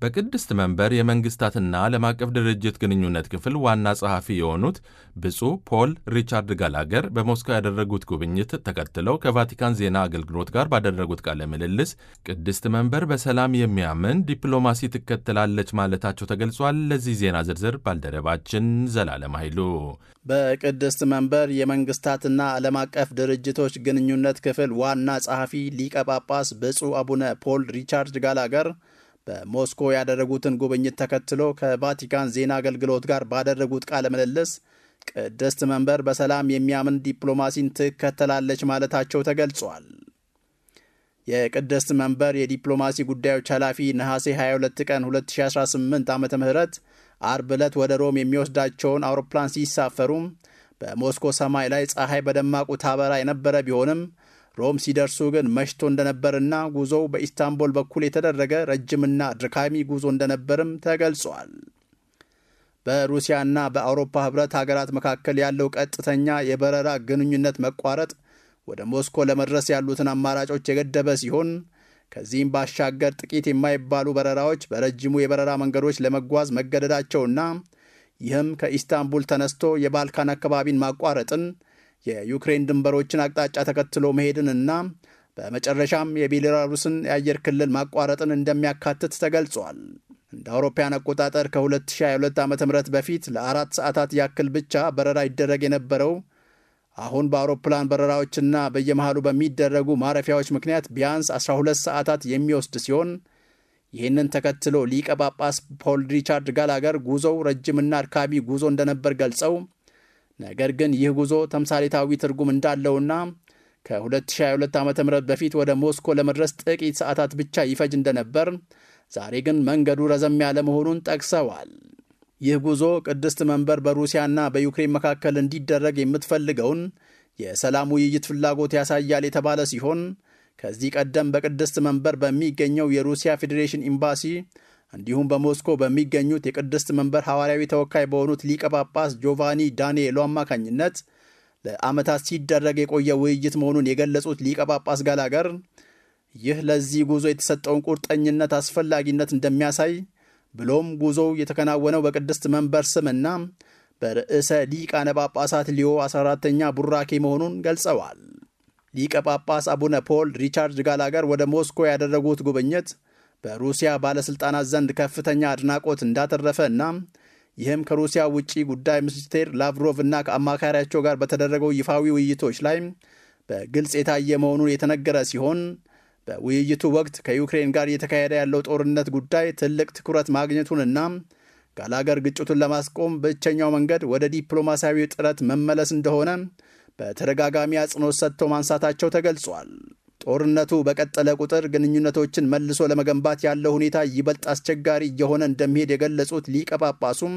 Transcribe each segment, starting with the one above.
በቅድስት መንበር የመንግስታትና ዓለም አቀፍ ድርጅት ግንኙነት ክፍል ዋና ጸሐፊ የሆኑት ብፁዕ ፖል ሪቻርድ ጋላገር በሞስኮ ያደረጉት ጉብኝት ተከትለው ከቫቲካን ዜና አገልግሎት ጋር ባደረጉት ቃለ ምልልስ ቅድስት መንበር በሰላም የሚያምን ዲፕሎማሲ ትከተላለች ማለታቸው ተገልጿል። ለዚህ ዜና ዝርዝር ባልደረባችን ዘላለም ኃይሉ በቅድስት መንበር የመንግስታትና ዓለም አቀፍ ድርጅቶች ግንኙነት ክፍል ዋና ጸሐፊ ሊቀ ጳጳስ ብፁዕ አቡነ ፖል ሪቻርድ ጋላገር በሞስኮ ያደረጉትን ጉብኝት ተከትሎ ከቫቲካን ዜና አገልግሎት ጋር ባደረጉት ቃለ ምልልስ ቅድስት መንበር በሰላም የሚያምን ዲፕሎማሲን ትከተላለች ማለታቸው ተገልጿል። የቅድስት መንበር የዲፕሎማሲ ጉዳዮች ኃላፊ ነሐሴ 22 ቀን 2018 ዓ ም አርብ ዕለት ወደ ሮም የሚወስዳቸውን አውሮፕላን ሲሳፈሩ በሞስኮ ሰማይ ላይ ፀሐይ በደማቁ ታበራ የነበረ ቢሆንም ሮም ሲደርሱ ግን መሽቶ እንደነበርና ጉዞው በኢስታንቡል በኩል የተደረገ ረጅምና ድካሚ ጉዞ እንደነበርም ተገልጿል። በሩሲያና በአውሮፓ ህብረት ሀገራት መካከል ያለው ቀጥተኛ የበረራ ግንኙነት መቋረጥ ወደ ሞስኮ ለመድረስ ያሉትን አማራጮች የገደበ ሲሆን ከዚህም ባሻገር ጥቂት የማይባሉ በረራዎች በረጅሙ የበረራ መንገዶች ለመጓዝ መገደዳቸውና ይህም ከኢስታንቡል ተነስቶ የባልካን አካባቢን ማቋረጥን የዩክሬን ድንበሮችን አቅጣጫ ተከትሎ መሄድንና በመጨረሻም የቤላሩስን የአየር ክልል ማቋረጥን እንደሚያካትት ተገልጿል። እንደ አውሮፓያን አቆጣጠር ከ2022 ዓ ም በፊት ለአራት ሰዓታት ያክል ብቻ በረራ ይደረግ የነበረው አሁን በአውሮፕላን በረራዎችና በየመሃሉ በሚደረጉ ማረፊያዎች ምክንያት ቢያንስ 12 ሰዓታት የሚወስድ ሲሆን ይህንን ተከትሎ ሊቀ ጳጳስ ፖል ሪቻርድ ጋላገር ጉዞው ረጅምና አድካሚ ጉዞ እንደነበር ገልጸው ነገር ግን ይህ ጉዞ ተምሳሌታዊ ትርጉም እንዳለውና ከ2022 ዓ ም በፊት ወደ ሞስኮ ለመድረስ ጥቂት ሰዓታት ብቻ ይፈጅ እንደነበር፣ ዛሬ ግን መንገዱ ረዘም ያለ መሆኑን ጠቅሰዋል። ይህ ጉዞ ቅድስት መንበር በሩሲያና በዩክሬን መካከል እንዲደረግ የምትፈልገውን የሰላም ውይይት ፍላጎት ያሳያል የተባለ ሲሆን ከዚህ ቀደም በቅድስት መንበር በሚገኘው የሩሲያ ፌዴሬሽን ኤምባሲ እንዲሁም በሞስኮ በሚገኙት የቅድስት መንበር ሐዋርያዊ ተወካይ በሆኑት ሊቀ ጳጳስ ጆቫኒ ዳንኤሎ አማካኝነት ለዓመታት ሲደረግ የቆየ ውይይት መሆኑን የገለጹት ሊቀ ጳጳስ ጋላገር ይህ ለዚህ ጉዞ የተሰጠውን ቁርጠኝነት አስፈላጊነት እንደሚያሳይ ብሎም ጉዞው የተከናወነው በቅድስት መንበር ስምና በርዕሰ ሊቃነ ጳጳሳት ሊዮ 14ተኛ ቡራኬ መሆኑን ገልጸዋል። ሊቀ ጳጳስ አቡነ ፖል ሪቻርድ ጋላገር ወደ ሞስኮ ያደረጉት ጉብኝት በሩሲያ ባለሥልጣናት ዘንድ ከፍተኛ አድናቆት እንዳተረፈ እና ይህም ከሩሲያ ውጭ ጉዳይ ሚኒስቴር ላቭሮቭ እና ከአማካሪያቸው ጋር በተደረገው ይፋዊ ውይይቶች ላይ በግልጽ የታየ መሆኑን የተነገረ ሲሆን በውይይቱ ወቅት ከዩክሬን ጋር እየተካሄደ ያለው ጦርነት ጉዳይ ትልቅ ትኩረት ማግኘቱንና ጋላገር ግጭቱን ለማስቆም ብቸኛው መንገድ ወደ ዲፕሎማሲያዊ ጥረት መመለስ እንደሆነ በተደጋጋሚ አጽንኦት ሰጥተው ማንሳታቸው ተገልጿል። ጦርነቱ በቀጠለ ቁጥር ግንኙነቶችን መልሶ ለመገንባት ያለው ሁኔታ ይበልጥ አስቸጋሪ እየሆነ እንደሚሄድ የገለጹት ሊቀ ጳጳሱም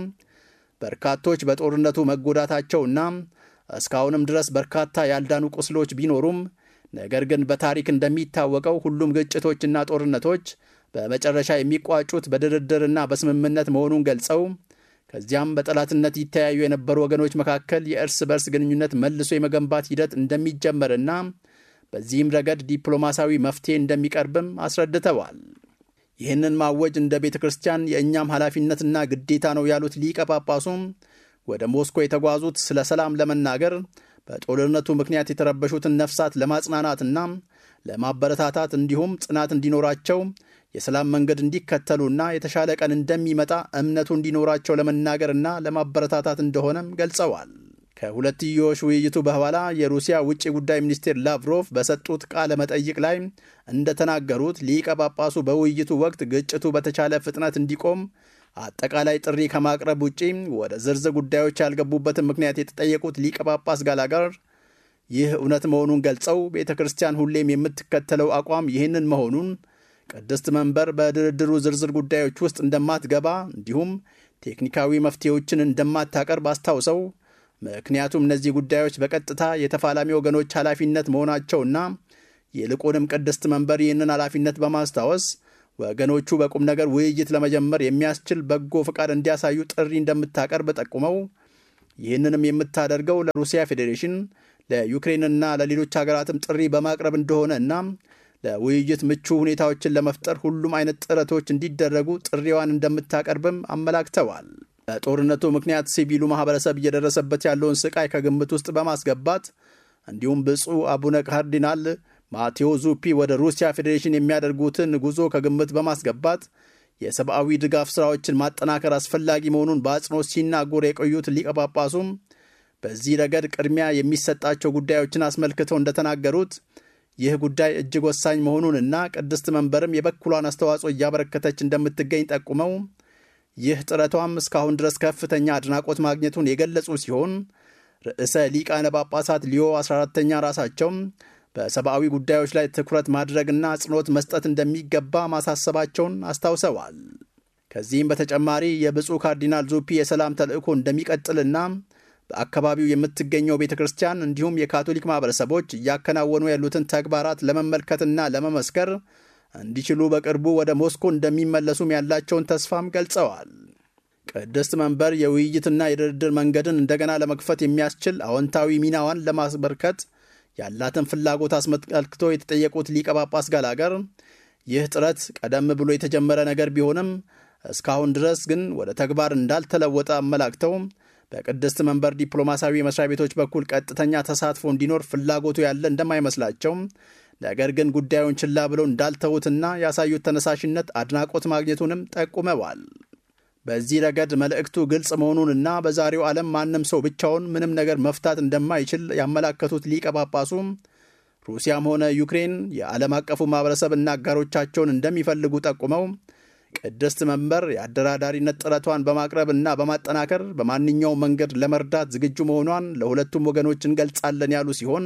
በርካቶች በጦርነቱ መጎዳታቸውና እስካሁንም ድረስ በርካታ ያልዳኑ ቁስሎች ቢኖሩም ነገር ግን በታሪክ እንደሚታወቀው ሁሉም ግጭቶችና ጦርነቶች በመጨረሻ የሚቋጩት በድርድርና በስምምነት መሆኑን ገልጸው ከዚያም በጠላትነት ይተያዩ የነበሩ ወገኖች መካከል የእርስ በርስ ግንኙነት መልሶ የመገንባት ሂደት እንደሚጀመርና በዚህም ረገድ ዲፕሎማሲያዊ መፍትሄ እንደሚቀርብም አስረድተዋል። ይህንን ማወጅ እንደ ቤተ ክርስቲያን የእኛም ኃላፊነትና ግዴታ ነው ያሉት ሊቀ ጳጳሱም ወደ ሞስኮ የተጓዙት ስለ ሰላም ለመናገር በጦርነቱ ምክንያት የተረበሹትን ነፍሳት ለማጽናናትና ለማበረታታት እንዲሁም ጽናት እንዲኖራቸው የሰላም መንገድ እንዲከተሉና የተሻለ ቀን እንደሚመጣ እምነቱ እንዲኖራቸው ለመናገርና ለማበረታታት እንደሆነም ገልጸዋል። ከሁለትዮሽ ውይይቱ በኋላ የሩሲያ ውጭ ጉዳይ ሚኒስቴር ላቭሮቭ በሰጡት ቃለ መጠይቅ ላይ እንደተናገሩት ሊቀ ጳጳሱ በውይይቱ ወቅት ግጭቱ በተቻለ ፍጥነት እንዲቆም አጠቃላይ ጥሪ ከማቅረብ ውጪ ወደ ዝርዝር ጉዳዮች ያልገቡበትን ምክንያት የተጠየቁት ሊቀ ጳጳስ ጋላገር ይህ እውነት መሆኑን ገልጸው ቤተ ክርስቲያን ሁሌም የምትከተለው አቋም ይህንን መሆኑን ቅድስት መንበር በድርድሩ ዝርዝር ጉዳዮች ውስጥ እንደማትገባ እንዲሁም ቴክኒካዊ መፍትሄዎችን እንደማታቀርብ አስታውሰው ምክንያቱም እነዚህ ጉዳዮች በቀጥታ የተፋላሚ ወገኖች ኃላፊነት መሆናቸውና ይልቁንም ቅድስት መንበር ይህንን ኃላፊነት በማስታወስ ወገኖቹ በቁም ነገር ውይይት ለመጀመር የሚያስችል በጎ ፈቃድ እንዲያሳዩ ጥሪ እንደምታቀርብ ጠቁመው ይህንንም የምታደርገው ለሩሲያ ፌዴሬሽን ለዩክሬንና ለሌሎች ሀገራትም ጥሪ በማቅረብ እንደሆነ እና ለውይይት ምቹ ሁኔታዎችን ለመፍጠር ሁሉም አይነት ጥረቶች እንዲደረጉ ጥሪዋን እንደምታቀርብም አመላክተዋል። በጦርነቱ ምክንያት ሲቪሉ ማህበረሰብ እየደረሰበት ያለውን ስቃይ ከግምት ውስጥ በማስገባት እንዲሁም ብፁዕ አቡነ ካርዲናል ማቴዎ ዙፒ ወደ ሩሲያ ፌዴሬሽን የሚያደርጉትን ጉዞ ከግምት በማስገባት የሰብአዊ ድጋፍ ሥራዎችን ማጠናከር አስፈላጊ መሆኑን በአጽንኦት ሲናገሩ የቆዩት ሊቀ ጳጳሱም በዚህ ረገድ ቅድሚያ የሚሰጣቸው ጉዳዮችን አስመልክተው እንደተናገሩት ይህ ጉዳይ እጅግ ወሳኝ መሆኑንና ቅድስት መንበርም የበኩሏን አስተዋጽኦ እያበረከተች እንደምትገኝ ጠቁመው ይህ ጥረቷም እስካሁን ድረስ ከፍተኛ አድናቆት ማግኘቱን የገለጹ ሲሆን ርዕሰ ሊቃነ ጳጳሳት ሊዮ 14ተኛ ራሳቸው በሰብአዊ ጉዳዮች ላይ ትኩረት ማድረግና አጽንኦት መስጠት እንደሚገባ ማሳሰባቸውን አስታውሰዋል። ከዚህም በተጨማሪ የብፁዕ ካርዲናል ዙፒ የሰላም ተልእኮ እንደሚቀጥልና በአካባቢው የምትገኘው ቤተ ክርስቲያን እንዲሁም የካቶሊክ ማኅበረሰቦች እያከናወኑ ያሉትን ተግባራት ለመመልከትና ለመመስከር እንዲችሉ በቅርቡ ወደ ሞስኮ እንደሚመለሱም ያላቸውን ተስፋም ገልጸዋል። ቅድስት መንበር የውይይትና የድርድር መንገድን እንደገና ለመክፈት የሚያስችል አዎንታዊ ሚናዋን ለማስበርከት ያላትን ፍላጎት አስመልክቶ የተጠየቁት ሊቀ ጳጳስ ጋላገር ይህ ጥረት ቀደም ብሎ የተጀመረ ነገር ቢሆንም እስካሁን ድረስ ግን ወደ ተግባር እንዳልተለወጠ አመላክተው በቅድስት መንበር ዲፕሎማሲያዊ መስሪያ ቤቶች በኩል ቀጥተኛ ተሳትፎ እንዲኖር ፍላጎቱ ያለ እንደማይመስላቸው ነገር ግን ጉዳዩን ችላ ብለው እንዳልተዉትና ያሳዩት ተነሳሽነት አድናቆት ማግኘቱንም ጠቁመዋል። በዚህ ረገድ መልእክቱ ግልጽ መሆኑንና በዛሬው ዓለም ማንም ሰው ብቻውን ምንም ነገር መፍታት እንደማይችል ያመላከቱት ሊቀ ጳጳሱ ሩሲያም ሆነ ዩክሬን የዓለም አቀፉ ማኅበረሰብና አጋሮቻቸውን እንደሚፈልጉ ጠቁመው ቅድስት መንበር የአደራዳሪነት ጥረቷን በማቅረብ እና በማጠናከር በማንኛውም መንገድ ለመርዳት ዝግጁ መሆኗን ለሁለቱም ወገኖች እንገልጻለን ያሉ ሲሆን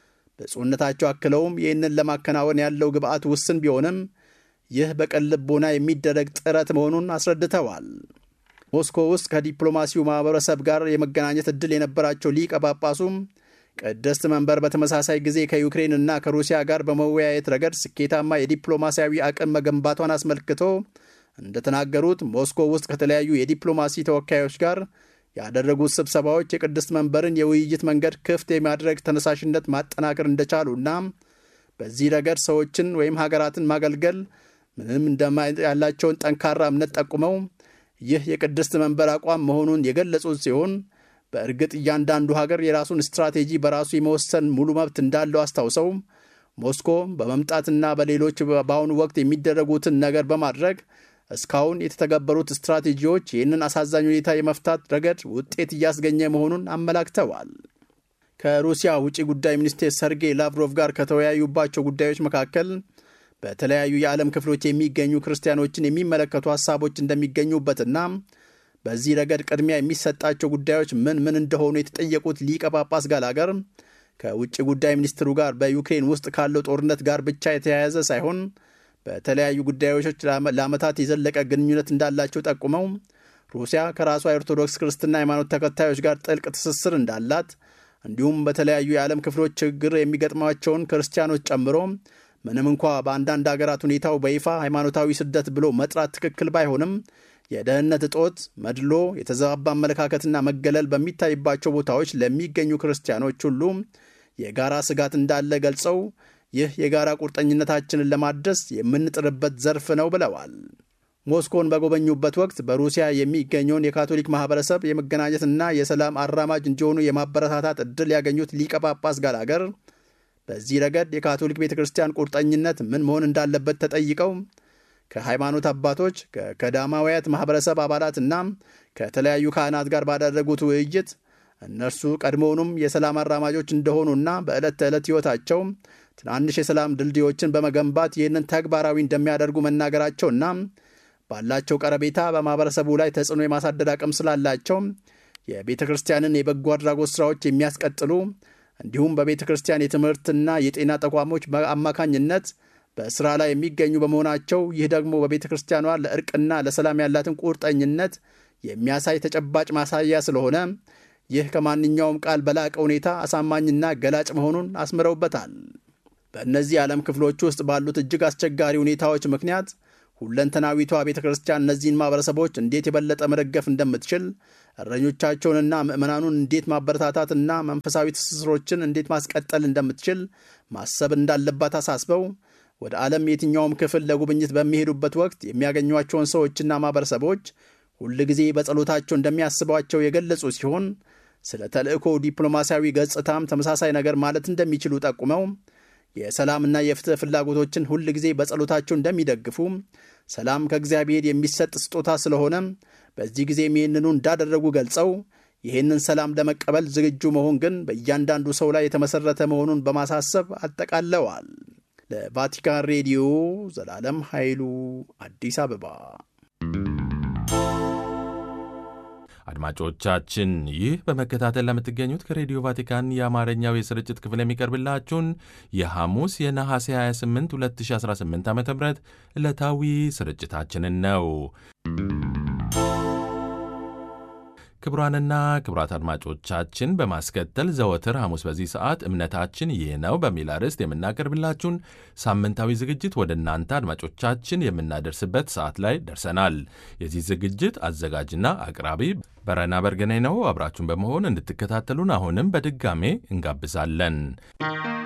ብፁዕነታቸው አክለውም ይህንን ለማከናወን ያለው ግብአት ውስን ቢሆንም ይህ በቅን ልቦና የሚደረግ ጥረት መሆኑን አስረድተዋል። ሞስኮ ውስጥ ከዲፕሎማሲው ማኅበረሰብ ጋር የመገናኘት ዕድል የነበራቸው ሊቀ ጳጳሱም ቅድስት መንበር በተመሳሳይ ጊዜ ከዩክሬን እና ከሩሲያ ጋር በመወያየት ረገድ ስኬታማ የዲፕሎማሲያዊ አቅም መገንባቷን አስመልክቶ እንደተናገሩት ሞስኮ ውስጥ ከተለያዩ የዲፕሎማሲ ተወካዮች ጋር ያደረጉት ስብሰባዎች የቅድስት መንበርን የውይይት መንገድ ክፍት የማድረግ ተነሳሽነት ማጠናከር እንደቻሉና በዚህ ረገድ ሰዎችን ወይም ሀገራትን ማገልገል ምንም እንደማ ያላቸውን ጠንካራ እምነት ጠቁመው ይህ የቅድስት መንበር አቋም መሆኑን የገለጹት ሲሆን በእርግጥ እያንዳንዱ ሀገር የራሱን ስትራቴጂ በራሱ የመወሰን ሙሉ መብት እንዳለው አስታውሰው ሞስኮ በመምጣትና በሌሎች በአሁኑ ወቅት የሚደረጉትን ነገር በማድረግ እስካሁን የተተገበሩት ስትራቴጂዎች ይህንን አሳዛኝ ሁኔታ የመፍታት ረገድ ውጤት እያስገኘ መሆኑን አመላክተዋል። ከሩሲያ ውጭ ጉዳይ ሚኒስቴር ሰርጌይ ላቭሮቭ ጋር ከተወያዩባቸው ጉዳዮች መካከል በተለያዩ የዓለም ክፍሎች የሚገኙ ክርስቲያኖችን የሚመለከቱ ሀሳቦች እንደሚገኙበትና በዚህ ረገድ ቅድሚያ የሚሰጣቸው ጉዳዮች ምን ምን እንደሆኑ የተጠየቁት ሊቀ ጳጳስ ጋላገር ከውጭ ጉዳይ ሚኒስትሩ ጋር በዩክሬን ውስጥ ካለው ጦርነት ጋር ብቻ የተያያዘ ሳይሆን በተለያዩ ጉዳዮች ለዓመታት የዘለቀ ግንኙነት እንዳላቸው ጠቁመው ሩሲያ ከራሷ የኦርቶዶክስ ክርስትና ሃይማኖት ተከታዮች ጋር ጥልቅ ትስስር እንዳላት እንዲሁም በተለያዩ የዓለም ክፍሎች ችግር የሚገጥሟቸውን ክርስቲያኖች ጨምሮ ምንም እንኳ በአንዳንድ አገራት ሁኔታው በይፋ ሃይማኖታዊ ስደት ብሎ መጥራት ትክክል ባይሆንም የደህንነት እጦት፣ መድሎ፣ የተዛባ አመለካከትና መገለል በሚታይባቸው ቦታዎች ለሚገኙ ክርስቲያኖች ሁሉ የጋራ ስጋት እንዳለ ገልጸው ይህ የጋራ ቁርጠኝነታችንን ለማደስ የምንጥርበት ዘርፍ ነው ብለዋል። ሞስኮን በጎበኙበት ወቅት በሩሲያ የሚገኘውን የካቶሊክ ማህበረሰብ የመገናኘትና የሰላም አራማጅ እንዲሆኑ የማበረታታት ዕድል ያገኙት ሊቀ ጳጳስ ጋላገር በዚህ ረገድ የካቶሊክ ቤተ ክርስቲያን ቁርጠኝነት ምን መሆን እንዳለበት ተጠይቀው ከሃይማኖት አባቶች ከቀዳማውያት ማኅበረሰብ አባላትና ከተለያዩ ካህናት ጋር ባደረጉት ውይይት እነርሱ ቀድሞውኑም የሰላም አራማጆች እንደሆኑና በዕለት ተዕለት ሕይወታቸው ትናንሽ የሰላም ድልድዮችን በመገንባት ይህንን ተግባራዊ እንደሚያደርጉ መናገራቸውና ባላቸው ቀረቤታ በማኅበረሰቡ ላይ ተጽዕኖ የማሳደር አቅም ስላላቸው የቤተ ክርስቲያንን የበጎ አድራጎት ሥራዎች የሚያስቀጥሉ እንዲሁም በቤተ ክርስቲያን የትምህርትና የጤና ተቋሞች አማካኝነት በሥራ ላይ የሚገኙ በመሆናቸው ይህ ደግሞ በቤተ ክርስቲያኗ ለእርቅና ለሰላም ያላትን ቁርጠኝነት የሚያሳይ ተጨባጭ ማሳያ ስለሆነ ይህ ከማንኛውም ቃል በላቀ ሁኔታ አሳማኝና ገላጭ መሆኑን አስምረውበታል። በእነዚህ የዓለም ክፍሎች ውስጥ ባሉት እጅግ አስቸጋሪ ሁኔታዎች ምክንያት ሁለንተናዊቷ ቤተ ክርስቲያን እነዚህን ማኅበረሰቦች እንዴት የበለጠ መደገፍ እንደምትችል እረኞቻቸውንና ምዕመናኑን እንዴት ማበረታታትና መንፈሳዊ ትስስሮችን እንዴት ማስቀጠል እንደምትችል ማሰብ እንዳለባት አሳስበው ወደ ዓለም የትኛውም ክፍል ለጉብኝት በሚሄዱበት ወቅት የሚያገኟቸውን ሰዎችና ማኅበረሰቦች ሁል ጊዜ በጸሎታቸው እንደሚያስቧቸው የገለጹ ሲሆን ስለ ተልእኮ ዲፕሎማሲያዊ ገጽታም ተመሳሳይ ነገር ማለት እንደሚችሉ ጠቁመው የሰላምና የፍትሕ ፍላጎቶችን ሁል ጊዜ በጸሎታቸው እንደሚደግፉ፣ ሰላም ከእግዚአብሔር የሚሰጥ ስጦታ ስለሆነ በዚህ ጊዜም ይህንኑ እንዳደረጉ ገልጸው ይህንን ሰላም ለመቀበል ዝግጁ መሆን ግን በእያንዳንዱ ሰው ላይ የተመሠረተ መሆኑን በማሳሰብ አጠቃለዋል። ለቫቲካን ሬዲዮ ዘላለም ኃይሉ አዲስ አበባ። አድማጮቻችን ይህ በመከታተል ለምትገኙት ከሬዲዮ ቫቲካን የአማርኛው የስርጭት ክፍል የሚቀርብላችሁን የሐሙስ የነሐሴ 28 2018 ዓ ም ዕለታዊ ስርጭታችንን ነው። ክቡራንና ክቡራት አድማጮቻችን በማስከተል ዘወትር ሐሙስ በዚህ ሰዓት እምነታችን ይህ ነው በሚል አርዕስት የምናቀርብላችሁን ሳምንታዊ ዝግጅት ወደ እናንተ አድማጮቻችን የምናደርስበት ሰዓት ላይ ደርሰናል። የዚህ ዝግጅት አዘጋጅና አቅራቢ በረና በርገኔ ነው። አብራችሁን በመሆን እንድትከታተሉን አሁንም በድጋሜ እንጋብዛለን።